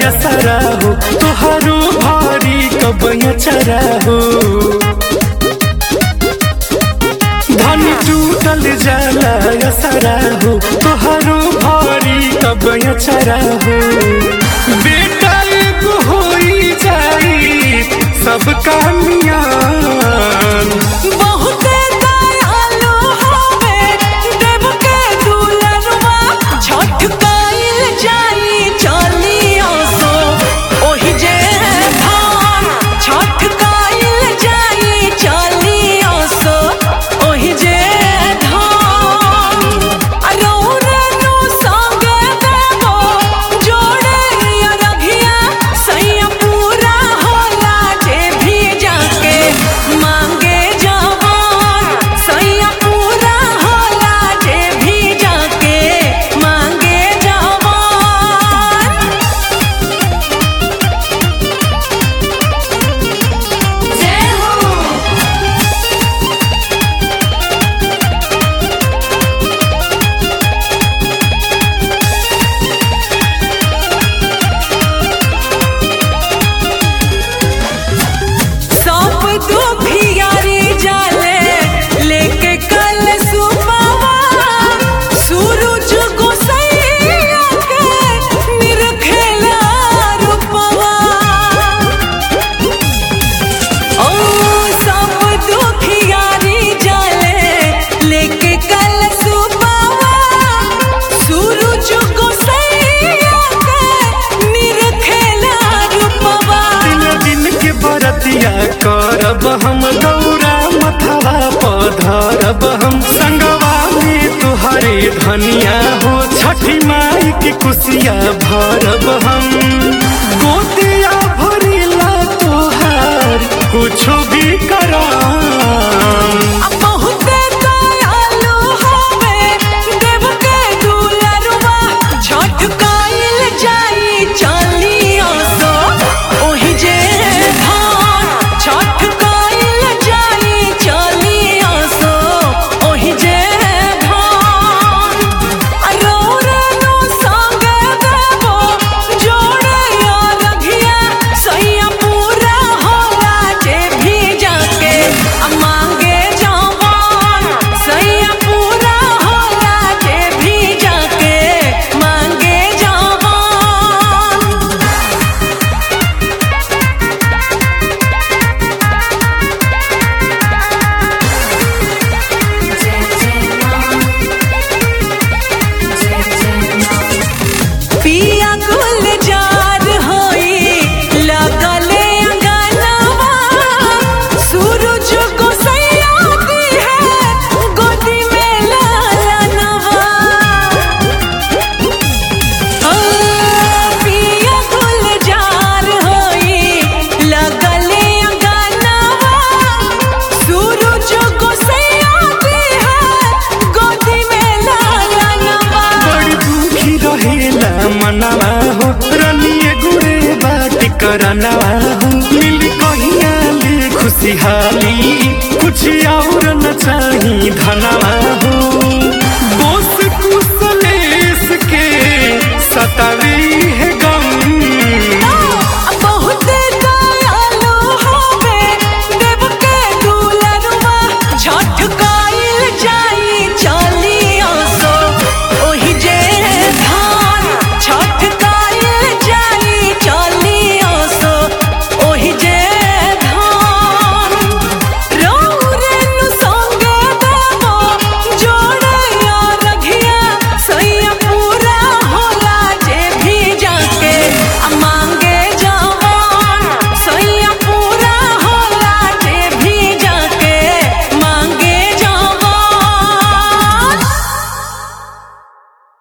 असरा हो तुहारो भारी कब चरा हो धन टूटल जाला असरा हो तुहारो भारी कब चरा हो बेटा एगो होई जाई सब कामियान बहुते दयालु हवे देव के दुलरवा छठ कइल जाई चलियो सो ओहि जे धान छठ कइल जाई चलियो सो ओहि जे धान अरौरनु संगे देवो जोड़े अरघिया सैया पूरा होला जे भी जाके मांगे जवान सैया पूरा होला जे भी जाके मांगे जवान जय हो सब दुखियारी जाले लेके कल सुबावा सूरज गोसैया के निरखेला रूपवा ओ सब दुखियारी जाले लेके कल सुबावा सूरज गोसैया के निरखेला रूपवा दिन दिन के बरतिया करब हम गौरा मथवा पधरब हम संगवा में तुहरे धनिया हो छठी माई के कुसिया भरब हम गोतिया भरिला तुहार कुछो भी कराम बहुते दयालु हवे देव के दुलरवा छठ कइल जाई चलियो सो ओहि जे धान छठ कइल जाई चलियो सो ओहि जे धान अरौरनु संगे देवो जोड़े अरघिया सैया पूरा होला जे भी जाके मांगे जवान सैया पूरा होला जे भी जाके मांगे जवान पिया गुलजार होई लगले अंगनवा सूरज को सयाती है गोदी में लालनवा ओ पिया गुलजार होई लगले अंगनवा सूरज को सयाती है गोदी में लालनवा बड़ी दुखी रहेला मनवा हो रनिए गुड़े बाटी करनवा हो मिल कहिया ले खुशहाली कुछ और न चाही धनवा हो